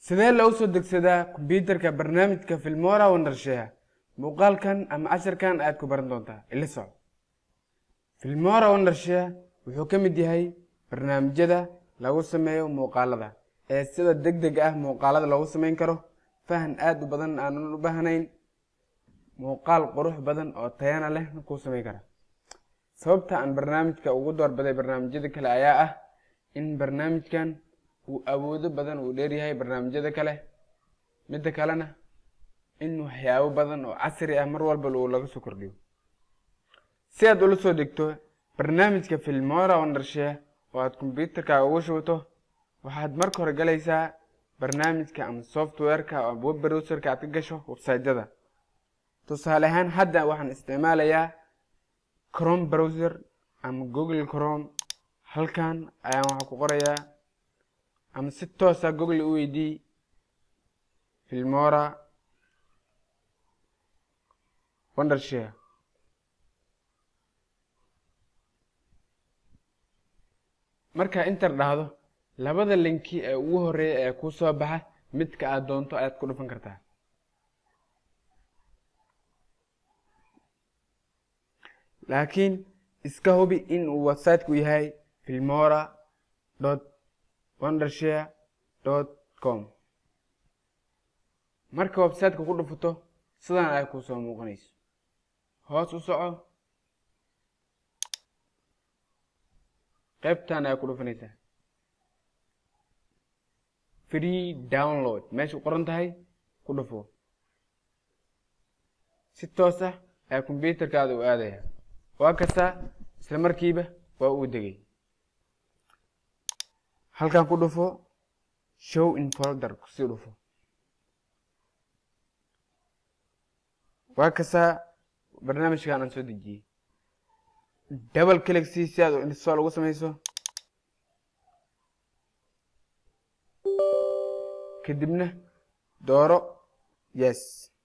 sidee loo soo degsadaa kombiyuutarka barnaamijka filmora wondershare muuqaalkan ama casharkan ayaad ku baran doontaa ila soco filmora wondershare wuxuu ka mid yahay barnaamijyada lagu sameeyo muuqaalada ee sida deg deg ah muuqaalada loogu sameyn karo fahan aada u badan aanan u baahnayn muuqaal qurux badan oo tayana leh kuu sameyn kara sababta aan barnaamijka ugu doorbaday barnaamijyada kale ayaa ah in barnaamijkan uu awoodo badan uu dheeryahay barnaamijyada kale midda kalena in waxyaabo badan oo casri ah mar walba uu laga soo kordhiyo si aad ula soo degto barnaamijka filmora wondershare oo aad kombyuutarkaaga ugu shubato waxaad marka hore galaysaa barnaamijka ama softwareka oo web browserka aad ka gasho websiteyada tusaale ahaan hadda waxaan isticmaalayaa chrome browser ama google chrome halkan ayaan waxaa ku qorayaa ama si toosa google u weydii filmora wondershare markaa inter dhahdo labada linki ee ugu horeeya ee kuu soo baxa midka aad doonto ayaad ku dhufan kartaa laakiin iska hubi in uu websiteku yahay filmora dot wondershare dot com marka websiteka ku dhufato sidan ay kuu soo muuqanayso hoos u soco qaybtan ayaa ku dhufanaysaa free download meesha u qoran tahay ku dhufo si toos ah ayaa kombyuutarkaada u aadaya waa kastaa isla markiiba waa uu degay halkan ku dhufo show in folder kusii dhufo waa kastaa barnaamijkan aan soo dejiyey double click si si aad install ugu samayso kadibna dooro yes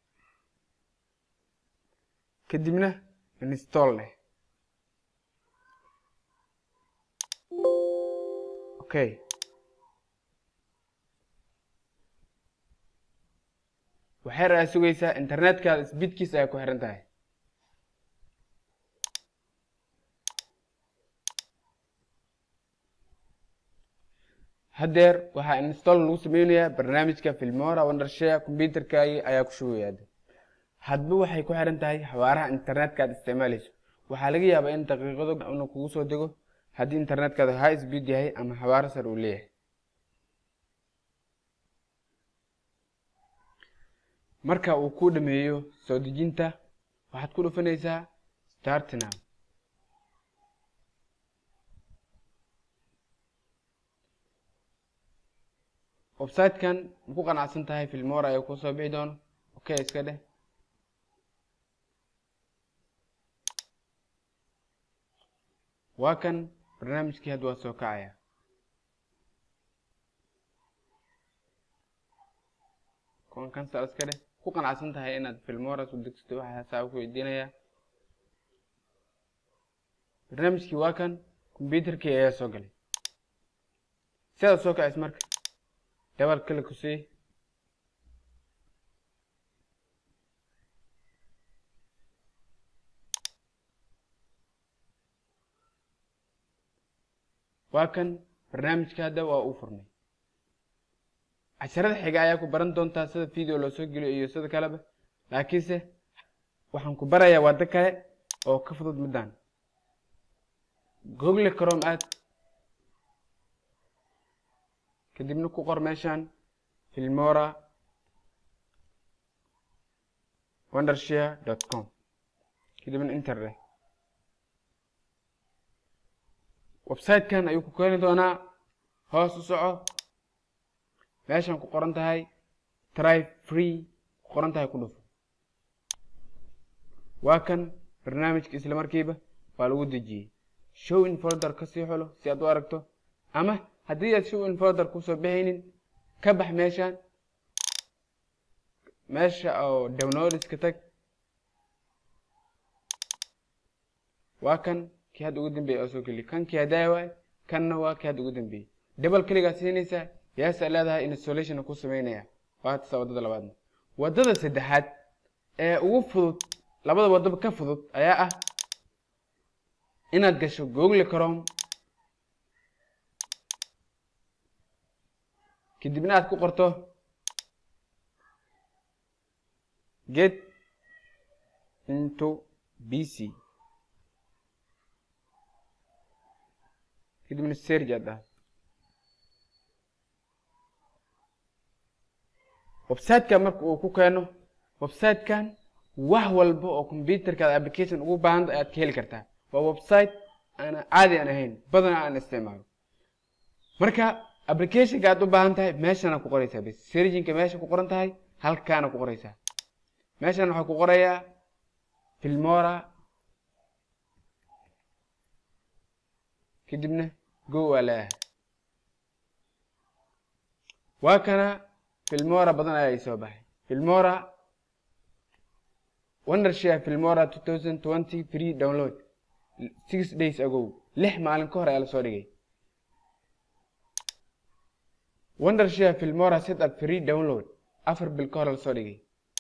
kadibna install leh okay waxay raa sugaysaa internetkaada sbiidkiisa ay ku xiran tahay haddeer waxaa install lagu sameynayaa barnaamijka filmora wondershare combyuutarkaagi ayaa ku shugaya hadba waxay ku xiran tahay xawaaraha internetka aad isticmaalayso waxaa laga yaabaa in daqiiqado inu kugu soo dego haddii internetkaada high speed yahay ama xawaaro sar uu leeyahay marka uu ku dhameeyo soo dejinta waxaad ku dhufanaysaa start now websitekan ma ku qanacsan tahay filmora ayaa kuu soo bixi doono okay iska dheh waa kan barnaamijkii hadda waa soo kacaya kuwan kansal iska dheh ku qanacsan tahay inaad filmora soo degsato waxaa saaba ku weydiinayaa barnaamijkii waa kan kombyuutarkii ayaa soo galay si aad soo kacays marka double click ku sii waa kan barnaamijka hadda waa uu furmay casharada xiga ayaa ku baran doontaa sida video loo soo geliyo iyo sida kaleba laakiinse waxaan ku barayaa waddo kale oo ka fudud middan google chrome aad kadibna ku qor meeshan filmora wondershare dot com kadibna interdeh websitekan ayuu ku keeni doonaa hoos u soco meeshan ku qoran tahay try free ku qoran tahay ku dhufo waa kan barnaamijka isla markiiba waa lagu dejiyey show in folder kasii xulo si aad u aragto ama haddii aad show in folder kusoo bixaynin ka bax meeshan meesha oo downloadska tag waa kan kii hadda ugu dambeeyay oo soo geliy kan kii haddaaya waay kanna waa kii hadda ugu dambeeyey double cligaa siinaysaa yes ay leedahay installation ku sameynaya waa tasa waddada labaadna waddada saddexaad ee ugu fudud labada waddaba ka fudud ayaa ah inaad gasho google chrome kadibna aad ku qorto get into bc kadibna serge aad dhahay website-ka marka uu ku keeno website-kan wax walba oo computerkaada application ugu baahanta ayaad ka heli kartaa waa website aan caadi aan ahayn badana aan isticmaalo marka applicationka aad u baahan tahay meeshana ku qoraysaa bas serginka meesha ku qoran tahay halkaana ku qoraysaa meeshan waxaa ku qorayaa filmora kadibna go waa leeyahay waa kana filmora badan ayaa isoo baxay filmora wondershare filmora 2020 free download six days ago lix maalin ka hor ayaa lasoo dhigay wondershare filmora setup free download afar bil ka hor lasoo dhigay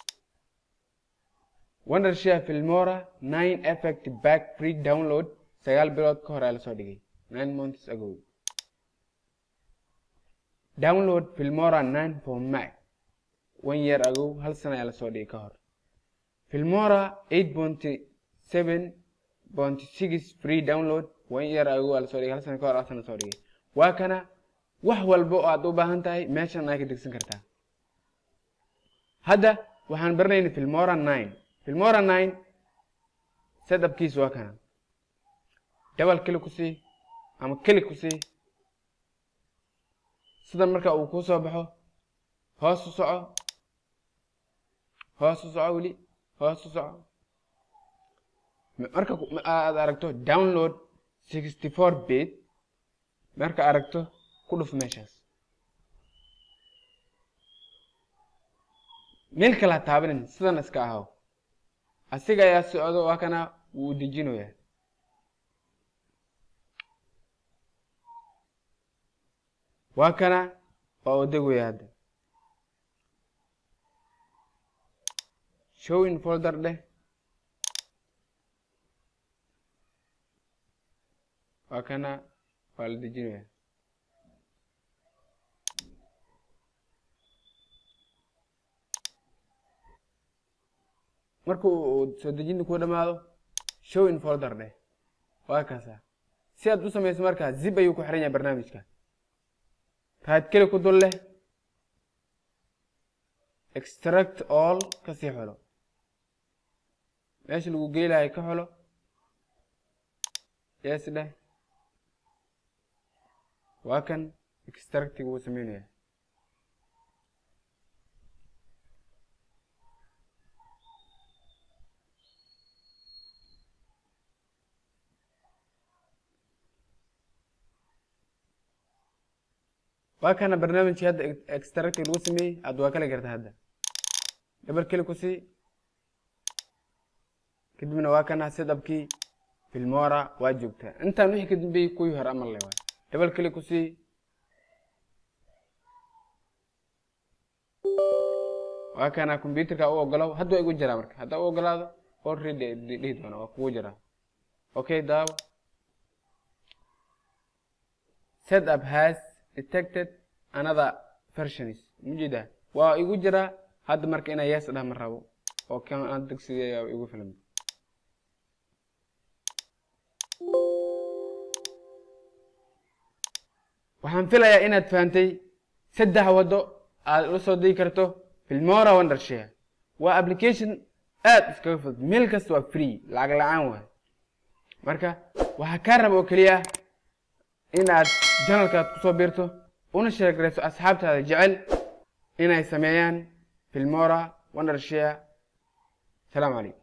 wondershare filmora nine effect back free download sagaal bilood ka hor ayaa lasoo dhigay nine months ago download filmora nine for mac one year ago hal sana ayaa lasoo dhigay ka hor filmora eight point seven point six free download one year ago aa lasoo dhigay hal sana ka hor hal sana soo dhigay waa kana wax walba oo aad u baahan tahay meeshan aad ka degsan kartaa hadda waxaan baranayna filmora nine filmora nine setupkiis waa kana double keli ku sii ama keli ku sii sida marka uu kuu soo baxo hoos u soco hoos u soco weli hoos u soco marka aad aragto download sixty four bit marka aragto ku dhuf meeshaas meel kale ha taabanin sidan iska ahaw asiga ayaa socdo waa kana wuu dejinayaa waa kana waa odegaya hadda show in folder dheh waa kana waa la dejinaya marka uu soo dejinta ku dhamaado show in folder dheh waa kaasa si aad u samayso markaa zip ayuu ku xiran yahay barnaamijka raad keli ku dul leh extract all kasii xolo meesha lagu geylahay ka xolo yes dheh waa kan extractiga uu sameynaya waa kana barnaamijkii hadda extracting lagu sameeyey aad waa kala garta hadda dhabar keli ku sii kadibna waa kana setupkii filmora waa joogtaa intaan wixii ka dambeeyey kuwii hore amal le waay dhabar keli ku sii waa kana computerka u ogolow hadda waa igu jiraa marka haddaa u ogolaado already dhihi doona waa kugu jiraa okay daawo setup has detected another versions mujida waa igu jiraa hadda marka inaa yes dhah ma rabo oo kan aan degsiga igu filan waxaan filayaa inaad fahantay saddex waddo aad ula soo digi karto filmora wondershare waa application aad iskaga fudud meel kasta waa free lacag la-aan waay marka waxaa kaa raba oo keliya inaad janalkaad kusoo biirto una sheegrayso asxaabtaada jecel inay sameeyaan filmora wondershare salaamu calaykum